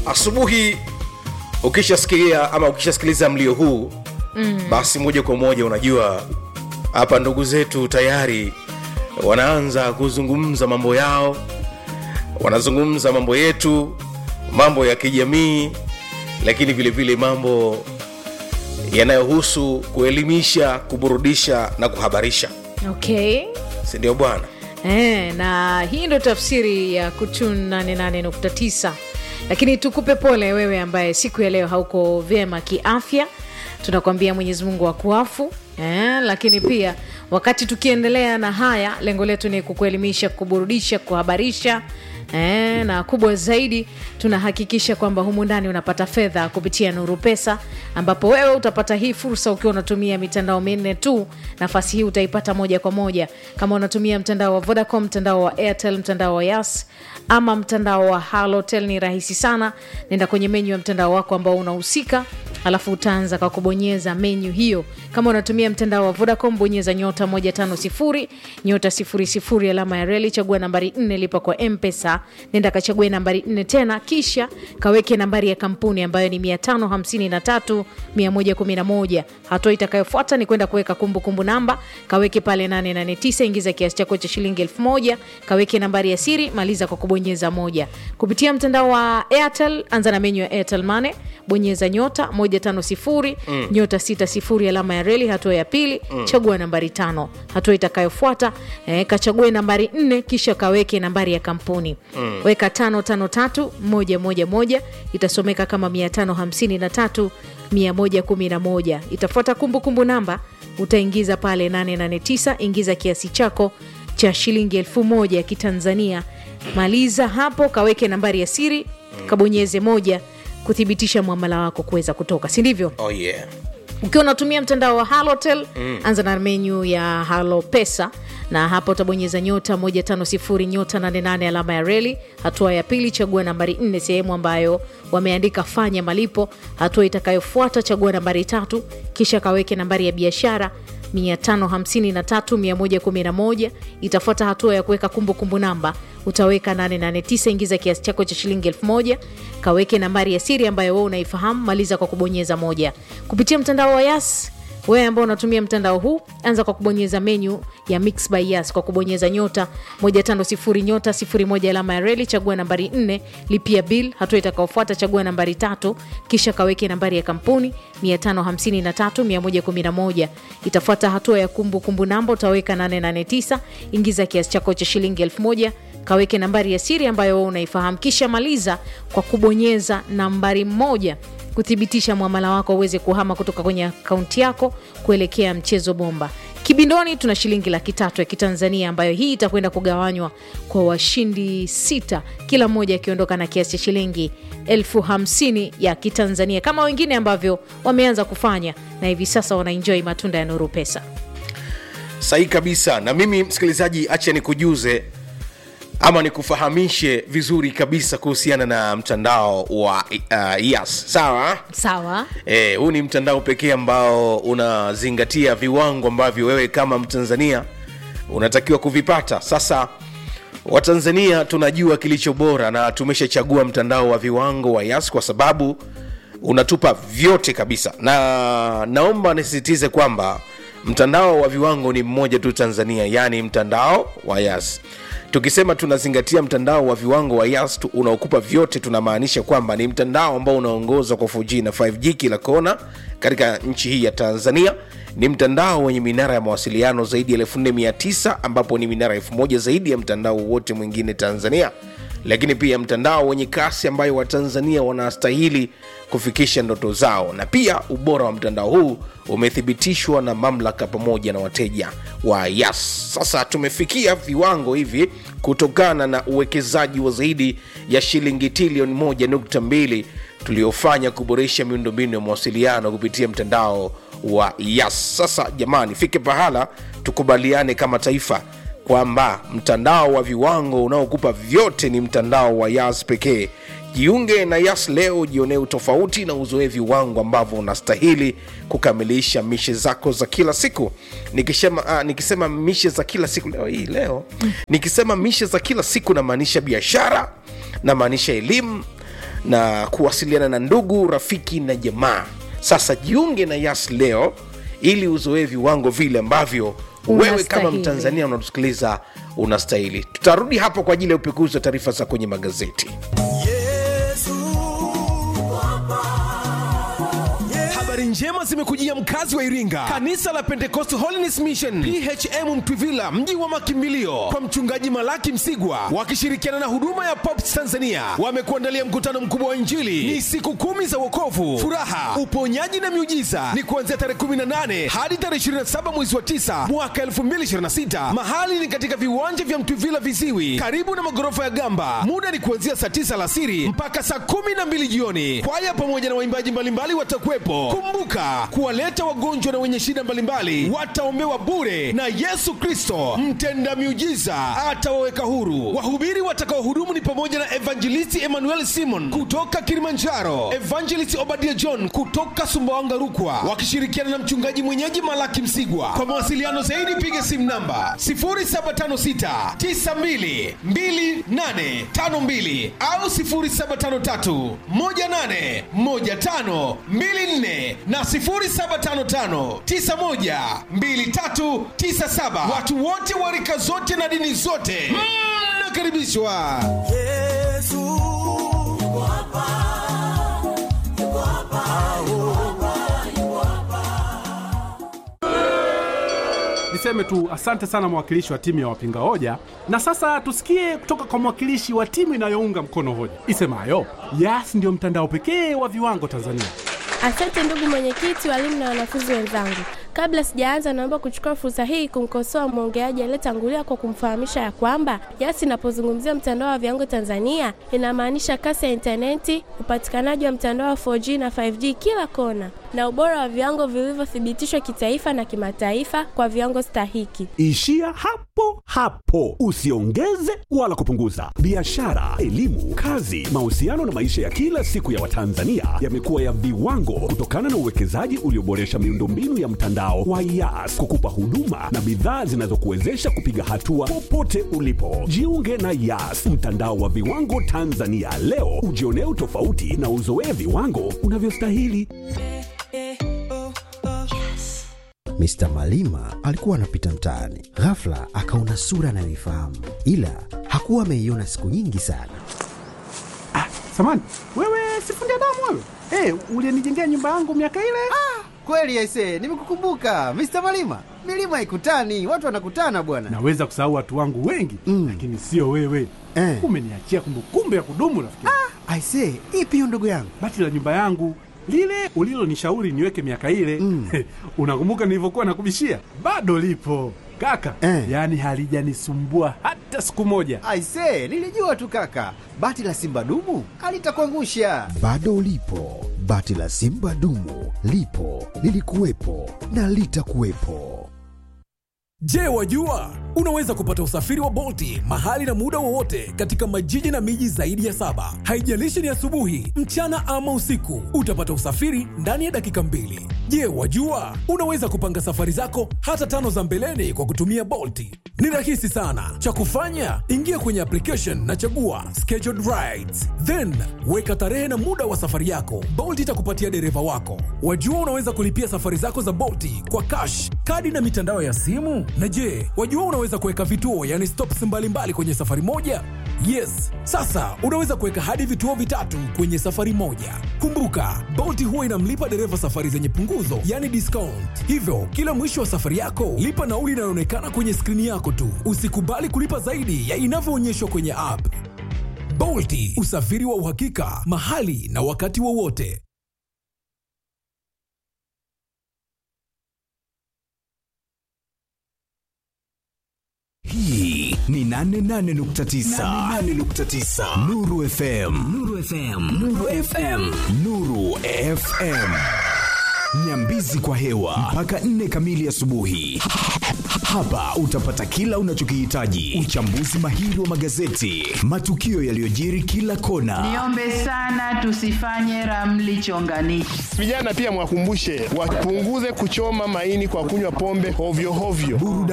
asubuhi ukishasikia ama ukishasikiliza mlio huu mm. basi moja kwa moja unajua hapa ndugu zetu tayari wanaanza kuzungumza mambo yao wanazungumza mambo yetu mambo ya kijamii lakini vile vile mambo yanayohusu kuelimisha kuburudisha na kuhabarisha okay sindio bwana e, na hii ndo tafsiri ya kutun 88.9 lakini tukupe pole wewe ambaye siku ya leo hauko vyema kiafya tunakwambia mwenyezi mungu akuafu eh, lakini pia wakati tukiendelea na haya lengo letu ni kukuelimisha kuburudisha kuhabarisha Eh, na kubwa zaidi tunahakikisha kwamba humu ndani unapata fedha kupitia nuru pesa ambapo wewe utapata hii fursa ukiwa unatumia mitandao minne tu nafasi hii utaipata moja kwa moja kama unatumia mtandao wa vodacom mtandao wa airtel mtandao wa yas ama mtandao wa halotel ni rahisi sana nenda kwenye menyu ya mtandao wako ambao unahusika alafu utaanza kwa kubonyeza menyu hiyo kama unatumia mtandao wa vodacom bonyeza nyota 150 nyota 00 alama ya reli chagua nambari 4 lipa kwa mpesa nenda kachague nambari 4 tena kisha kaweke nambari ya kampuni ambayo ni 553 111 hatua itakayofuata ni kwenda kuweka kumbukumbu namba kaweke pale 889 ingiza kiasi chako cha shilingi 1000 kaweke nambari ya siri maliza kwa kubonyeza moja kupitia mtandao wa airtel anza na menyu ya airtel mane bonyeza nyota 150 mm. nyota 60 alama ya reli hatua ya pili mm. chagua nambari tano hatua itakayofuata eh, kachague nambari 4 kisha kaweke nambari ya kampuni mm. weka 553111 itasomeka kama 553 111 itafuata kumbukumbu namba utaingiza pale 889 ingiza kiasi chako cha shilingi elfu moja ya kitanzania maliza hapo kaweke nambari ya siri kabonyeze moja kuthibitisha mwamala wako kuweza kutoka si ndivyo oh yeah ukiwa unatumia mtandao wa halotel mm. anza na menyu ya halo pesa na hapa utabonyeza nyota 150 nyota 88 alama ya reli hatua ya pili chagua nambari 4 sehemu ambayo wameandika fanya malipo hatua itakayofuata chagua nambari tatu kisha kaweke nambari ya biashara 553111 itafuata hatua ya kuweka kumbukumbu namba utaweka 889 ingiza kiasi chako cha shilingi 1000 kaweke nambari ya siri ambayo wewe unaifahamu maliza kwa kubonyeza moja kupitia mtandao wa yas wewe ambao unatumia mtandao huu anza kwa kubonyeza menyu ya mix by yas kwa kubonyeza nyota 150 nyota 01 alama ya reli chagua nambari 4 lipia bill hatua itakaofuata chagua nambari tatu kisha kaweke nambari ya kampuni 553111 itafuata hatua ya kumbukumbu kumbu namba utaweka 889 ingiza kiasi chako cha shilingi 1000 kaweke nambari ya siri ambayo wewe unaifahamu kisha maliza kwa kubonyeza nambari moja kuthibitisha mwamala wako uweze kuhama kutoka kwenye akaunti yako kuelekea mchezo bomba kibindoni tuna shilingi laki tatu ya kitanzania ambayo hii itakwenda kugawanywa kwa washindi sita kila mmoja akiondoka na kiasi cha shilingi elfu hamsini ya kitanzania kama wengine ambavyo wameanza kufanya na hivi sasa wanaenjoi matunda ya nuru pesa sahihi kabisa na mimi msikilizaji acha nikujuze ama nikufahamishe vizuri kabisa kuhusiana na mtandao wa uh, yas sawa sawa Eh, huu ni mtandao pekee ambao unazingatia viwango ambavyo wewe kama mtanzania unatakiwa kuvipata sasa watanzania tunajua kilicho bora na tumeshachagua mtandao wa viwango wa yas kwa sababu unatupa vyote kabisa na naomba nisisitize kwamba mtandao wa viwango ni mmoja tu tanzania yaani mtandao wa yas tukisema tunazingatia mtandao wa viwango wa yas tu- unaokupa vyote tunamaanisha kwamba ni mtandao ambao unaongozwa kwa 4g na 5g kila kona katika nchi hii ya tanzania ni mtandao wenye minara ya mawasiliano zaidi ya 4900 ambapo ni minara 1000 zaidi ya mtandao wote mwingine tanzania lakini pia mtandao wenye kasi ambayo watanzania wanastahili kufikisha ndoto zao na pia ubora wa mtandao huu umethibitishwa na mamlaka pamoja na wateja wa yas sasa tumefikia viwango hivi kutokana na uwekezaji wa zaidi ya shilingi trilioni 1.2 tuliofanya kuboresha miundombinu ya mawasiliano kupitia mtandao wa yas sasa jamani fike pahala tukubaliane kama taifa kwamba mtandao wa viwango unaokupa vyote ni mtandao wa yas pekee jiunge na yas leo jionee utofauti na uzoe viwango ambavyo unastahili kukamilisha mishe zako za kila siku nikisema, uh, nikisema mishe za kila siku leo hii leo nikisema mishe za kila siku namaanisha biashara namaanisha elimu na kuwasiliana na ndugu rafiki na jamaa sasa jiunge na yas leo ili uzoee viwango vile ambavyo wewe kama Unastahili. mtanzania unatusikiliza unastahili tutarudi hapo kwa ajili ya upekuzi wa taarifa za kwenye magazeti habari njema zimekujia mkazi wa iringa kanisa la pentecost holiness mission phm mtwivila mji wa makimbilio kwa mchungaji malaki msigwa wakishirikiana na huduma ya pops tanzania wamekuandalia mkutano mkubwa wa injili ni siku kumi za wokovu furaha uponyaji na miujiza ni kuanzia tarehe 18 hadi tarehe 27 mwezi wa 9 mwaka 2026 mahali ni katika viwanja vya mtwivila viziwi karibu na magorofa ya gamba muda ni kuanzia saa 9 alasiri mpaka saa 12 jioni kwaya pamoja na waimbaji mbalimbali watakuwepo kumbuka kuwaleta wagonjwa na wenye shida mbalimbali wataombewa bure na yesu kristo mtenda miujiza atawaweka huru wahubiri watakaohudumu ni pamoja na evangelisti emmanuel simon kutoka kilimanjaro evangelist obadia john kutoka sumbawanga rukwa wakishirikiana na mchungaji mwenyeji malaki msigwa kwa mawasiliano zaidi piga simu namba 0756 92 2852 au 0753 18 15 24 na 0755 91 2397. Watu wote wa rika zote na dini zote mnakaribishwa. Niseme tu asante sana mwakilishi wa timu ya wapinga hoja, na sasa tusikie kutoka kwa mwakilishi wa timu inayounga mkono hoja isemayo Yas ndio mtandao pekee wa viwango Tanzania. Asante ndugu mwenyekiti, walimu na wanafunzi wenzangu. Kabla sijaanza, naomba kuchukua fursa hii kumkosoa mwongeaji aliyetangulia kwa kumfahamisha ya kwamba Yas inapozungumzia mtandao wa viwango Tanzania inamaanisha kasi ya intaneti, upatikanaji wa mtandao wa 4G na 5G kila kona, na ubora wa viwango vilivyothibitishwa kitaifa na kimataifa kwa viwango stahiki. Ishia hapo hapo, usiongeze wala kupunguza. Biashara, elimu, kazi, mahusiano na maisha ya kila siku ya Watanzania yamekuwa ya viwango kutokana na uwekezaji ulioboresha miundombinu ya mtandao wa Yas kukupa huduma na bidhaa zinazokuwezesha kupiga hatua popote ulipo. Jiunge na Yas, mtandao wa viwango Tanzania leo, ujionee utofauti na uzoee viwango unavyostahili. Mr. Malima alikuwa anapita mtaani, ghafla akaona sura anayoifahamu, ila hakuwa ameiona siku nyingi sana. Samani wewe, sifundi damu wewe, hey, ulienijengea nyumba yangu miaka ile. Kweli aise, nimekukumbuka Mr. Malima. Milima ikutani, watu wanakutana bwana. Naweza kusahau watu wangu wengi Mm. lakini sio wewe Eh. umeniachia kumbukumbu ya kudumu rafiki. Aise, ipi hiyo ndugu yangu? Bati la nyumba yangu lile ulilonishauri niweke miaka ile Mm. unakumbuka nilivyokuwa nakubishia? Bado lipo kaka Eh. yaani halijanisumbua hata siku moja. Aise, nilijua tu kaka, bati la simba dumu alitakuangusha. Bado ulipo, bati la simba dumu lipo, lilikuwepo na litakuwepo. Je, wajua unaweza kupata usafiri wa Bolti mahali na muda wowote katika majiji na miji zaidi ya saba. Haijalishi ni asubuhi, mchana ama usiku, utapata usafiri ndani ya dakika mbili. Je, wajua unaweza kupanga safari zako hata tano za mbeleni kwa kutumia Bolti? Ni rahisi sana. Cha kufanya, ingia kwenye application na chagua scheduled rides, then weka tarehe na muda wa safari yako. Bolt itakupatia dereva wako. Wajua unaweza kulipia safari zako za Bolti kwa cash, kadi na mitandao ya simu. Na je, wajua unaweza kuweka vituo, yani stops mbalimbali kwenye safari moja? Yes, sasa unaweza kuweka hadi vituo vitatu kwenye safari moja. Kumbuka, Bolt huwa inamlipa dereva safari zenye punguzo, yani discount. Hivyo kila mwisho wa safari yako lipa nauli inayoonekana kwenye skrini yako tu. Usikubali kulipa zaidi ya inavyoonyeshwa kwenye app. Bolti, usafiri wa uhakika mahali na wakati wowote. Hii ni 88.9 88.9 Nuru FM Nuru FM Nuru FM Nuru FM Nyambizi kwa hewa mpaka 4 kamili asubuhi. Hapa utapata kila unachokihitaji: uchambuzi mahiri wa magazeti, matukio yaliyojiri kila kona, Niombe sana tusifanye ramli chonganishi. Vijana pia mwakumbushe wapunguze kuchoma maini kwa kunywa pombe hovyo hovyo. burudani